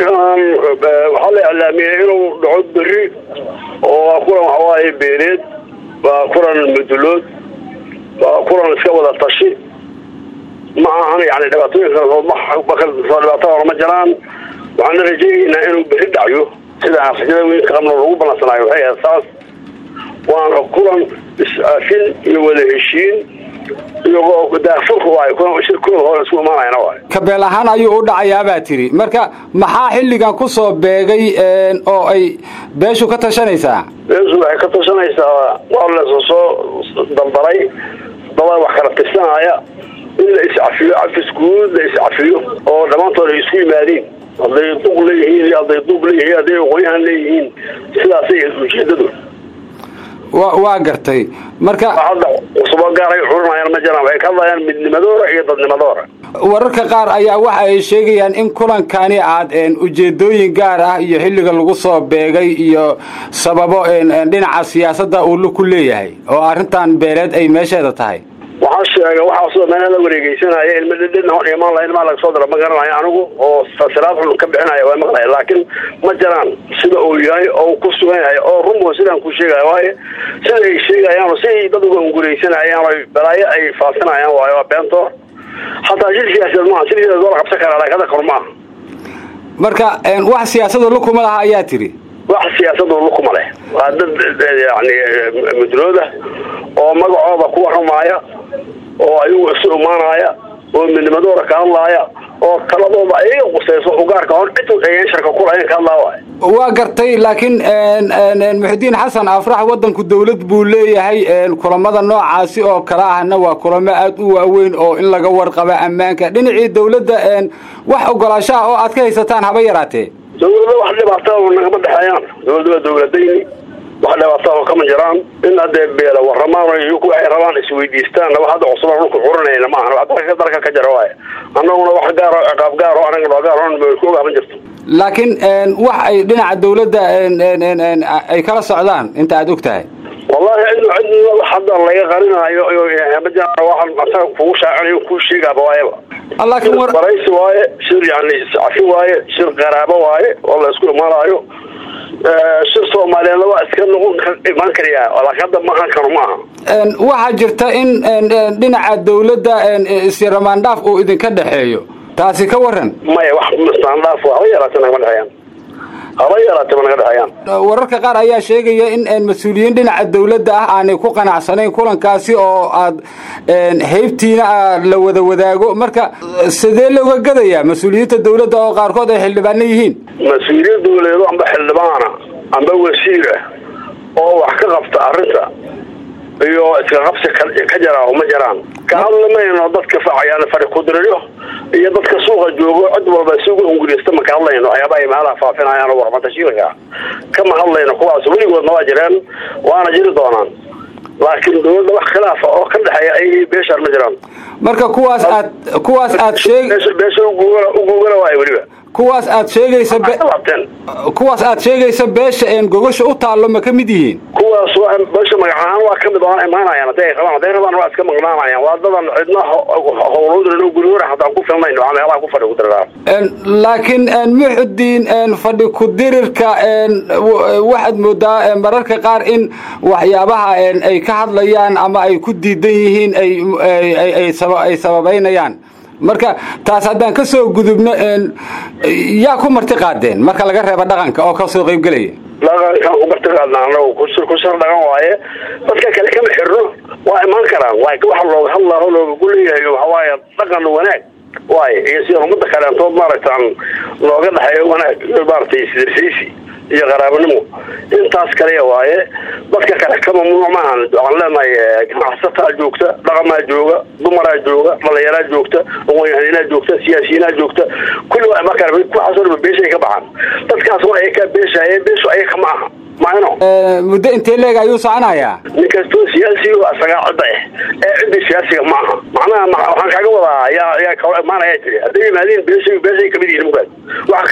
kulankan waxaa la iclaamiyey inuu dhaco beri oo kulan waxawaaye beeleed waa kulan mudulood waa kulan iska wada tashi ma ahan yani dhibaatooyinka dhibaato hore ma jiraan waxaana rajaynaynaa inuu beri dhacyo sida rajada weynka qabno lagu balansanaayo waxay ahayd saas waana kulan is-aafin iyo wada heshiin iyagoo daafurka waay shirkooda hore isku imaanayana waay kabeel ahaan ayuu u dhacayaabaa tiri marka maxaa xilligan ku soo beegay oo ay beeshu ka tashanaysaa beeshu waxay ka tashanaysaa waa laysa soo daldaray daba wax kala tirsanaya in la iscafiyo cafis guud la iscafiyo oo dhammaantood ay isku yimaadiin hadday duq leeyihiin iyo hadday duub leeyihiin hadday aqoonyahan leeyihiin sidaasay ujeedadu wa waa gartay marka hadda cusubo gaar ay xurinayaan ma jiraan waxay ka hadlayaan midnimadoora iyo dadnimadoora wararka qaar ayaa waxa ay sheegayaan in kulankani aad ujeedooyin gaar ah iyo xilliga lagu soo beegay iyo sababo dhinaca siyaasadda uu lug ku leeyahay oo arrintan beeleed ay meesheeda tahay waxaa sheega waxaasoo meela la wareegeysanaya ilma dhidhina hor imaan laha ilmaa laga soo dara ma garanayo anigu oo fasiraad xun ka bixinaya waa maqlaya laakiin ma jiraan sida uu yahay oo ku sugan yahay oo runbo sidaan ku sheegaya waayo sida ay sheegayaan siday dad uga unguraysanayaan oo balaayo ay faasinayaan waayo waa beentoor hataa shir siyaasadeed maaha shir siyaasadeed waa la qabsan karaa laakiin hadda kor maaha marka wax siyaasada lukuma laha ayaa tiri wax siyaasadu lukuma leh waa dad yani mudlooda oo magacooda ku waramaaya oo ayagu isu imaanaya oo midnimadooda ka hadlaaya oo taladooda ayaga qusayso ugaarka hor cid ayaan sharka kulahayn ka hadlaa waay waa gartay laakiin muxudiin xasan afrax wadanku dawlad buu leeyahay kulamada noocaasi oo kale ahna waa kulamo aada u waaweyn oo in laga warqaba ammaanka dhinacii dawladda wax ogolaasho ah oo aad ka haysataan haba yaraatee dawlada wax dhibaataa nagama dhexeeyaan dawladda waa dawladayni wax dhibaataa kama jiraan in haddee beela waramaan iyaku waxay rabaan isweydiistaan wax hadda cusubaan dhulka xurinayna ma ahan dalka dalka ka jira waay annaguna wax gaaro ciqaab gaaro anaga noo gaar ku ogaa ma jirto laakiin wax ay dhinaca dawladda ay kala socdaan inta aada og tahay wallahi cid cid hadda laga qarinaayo waxaan asaga kugu shaacinayo kuu sheegaaba waayaba laakiin war baraysi waaye shir yani iscafi waaye shir qaraabo waaye oo la isku imaanaayo shir soomaaliyeedna waa iska noqon imaan karayaa laakiin hadda maahan karo maaha waxaa jirta in dhinaca dawladda isiramaandhaaf uu idinka dhexeeyo taasi ka waran maya wax mastaandhaaf haba yaraatee nagama dhexeeyaan haba yaraatee ma naga dhexeeyaan wararka qaar ayaa sheegaya in mas-uuliyiin dhinaca dawladda ah aanay ku qanacsanayn kulankaasi oo aad heybtiina la wada wadaago marka sidee looga gadayaa mas-uuliyiinta dawladda oo qaarkood ay xildhibaano yihiin mas-uuliyiin dawladeedo amba xildhibaana amba wasiira oo wax ka qabta arrinta iyo iska qabsi ka jaraa ma jiraan ka hadlamayno dadka facayaan fari kudiryo iyo dadka suuqa joogo cid walba si uga unguriysta ma ka hadlayno waxyaabaha ay meelaha faafinayaan oo warmatashiilka kama hadlayno kuwaas weligoodna waa jireen waana jiri doonaan laakiin dawladda wax khilaafa oo ka dhexeeya ay beeshaan ma jiraan marka kuwaas aad kuwaas aad sheeg beesha uguugana waay weliba kuwaas aad sheegaysa kuwaas aad sheegaysa beesha een gogosha u taallo ma ka mid yihiin kuwaas waa beesha magac ahaan waa kamid oona imaanayaan hadday ay qabaan hadday rabaan waa iska maqnaanayaan waa dadan cidna howlowdana gurigora hataan ku filnayn waxaa meelaha ku fadhi kudiriraan laakiin muxudiin fadhi kudirirka waxaad moodaa mararka qaar in waxyaabaha ay ka hadlayaan ama ay ku diidan yihiin ay sababaynayaan marka taas haddaan ka soo gudubno yaa ku marti qaadeen marka laga reebo dhaqanka oo ka soo qaybgelaya dhaqankan ku marti qaadna anagu kushar dhaqan waaye dadka kale kama xirno waa imaan karaan waxa looga hadlaaho loogagu leeyahay waxawaaye dhaqan wanaag waaye iyo sida umada kaleentood maaragtaan looga dhexeeyo wanaag maaragtay isdirsaysi iyo qaraabanimo intaas kaliya waaye dadka kale ka mamnuuc maahan waxaan leenahay ganacsataa joogta dhaqamaa jooga dumaraa jooga dhalinyaraa joogta aqoonyahanaa joogta siyaasiyiinaa joogta kulli waa imaan kara kuwaasoo dhan beeshay ka baxaan dadkaas waa ayakaa beeshaye beeshu ayaka ma aha maano muddo intee leeg ayuu soconayaa nin kastoo siyaasigu asagaa cidda ah ee ciddi siyaasiga ma aha macnaha waxaan kaaga wadaa yaa yaa kala imaanaya jiri hadday yimaadiin beeshay beeshay kamid yihiin mugaad wax kaloo isticmaal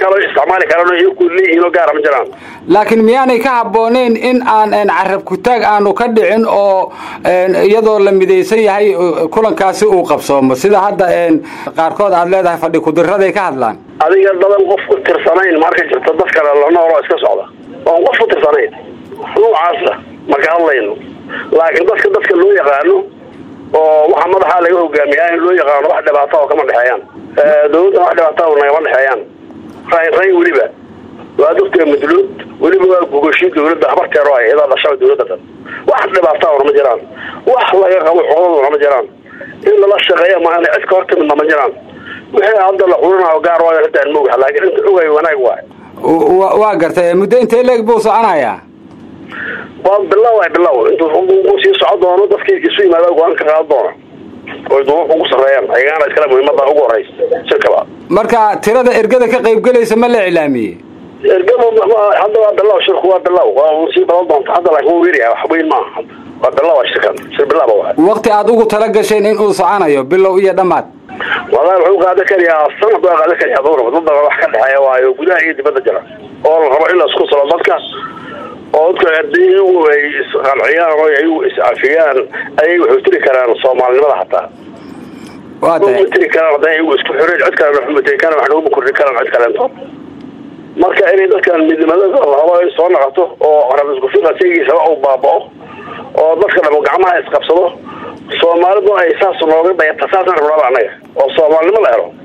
isticmaali karaan iyaku leeyihiin oo gaara ma jiraan laakiin miyaanay ka habbooneyn in aan carab kutaag aanu ka dhicin oo iyadoo la midaysan yahay kulankaasi uu qabsoomo sida hadda qaarkood aad leedahay fadhi kudiraday ka hadlaan adiga dadan qof ku tirsanayn marka jirto dad kale la nooloo iska socda oon qof ku tirsanayn noocaasa maka hadlayno laakiin dadka dadka loo yaqaano oo waxaa madaxaa laga hogaamiyaa in loo yaqaano wax dhibaata oo kama dhexeeyaan dawladda wax dhibaata oo nagama dhexeeyaan rayn rayn weliba waa dadka madluud weliba waa gogashii dawladda habarteero ay idaa dhashaba dawladda dhan wax dhibaata ona ma jiraan wax laga qabo codaduna ma jiraan in lala shaqeeya maana cid ka hortimidna ma jiraan wixii hadda la xulinayo gaar waayo hadda aan mogaha laakiin inta ogay wanaag waay waa gartay muddo intee leeg buu soconayaa waa bilow ay bilow intuu sii soco doono dadkii isu yimaada go-aan ka qaadan doona oy duubabka ugu sarreeyaan ayagaana iskale muhiimada ugu horeysa shirkaba marka tirada ergada ka qaybgelaysa ma la iclaamiyey ergada hadda waa bilow shirku waa bilow waa sii badan doonta hadda laakiin wuu yaryahay wax weyn maaha waa bilow shirkan shir bilaaba waay waqti aad ugu tala gasheen in uu soconayo bilow iyo dhammaad wallahi wuxuu qaadan karayaa sanad waa qaadan karayaa dowra dad badan wax ka dhexeeya waayo gudaha iyo dibadda jira oo la rabo in la isku salo dadka oo dadka haddii iyagu ay isqanciyaan oo ayagu iscafiyaan ayay waxay tiri karaan soomaalinimada hataa matiri karaan hadday iyagu isku xireen cid kale matiri karaan wax naguma kordhin karaan cid kaleento marka inay dadkan midnimadada lahabo ay soo noqoto oo rab isku fiqa shaygiisaba uu baaba'o oo dadka dhamo gacmaha isqabsado soomaalidu ay saas nooga dayata saasaan rabnaba annaga oo soomaalinimo la helo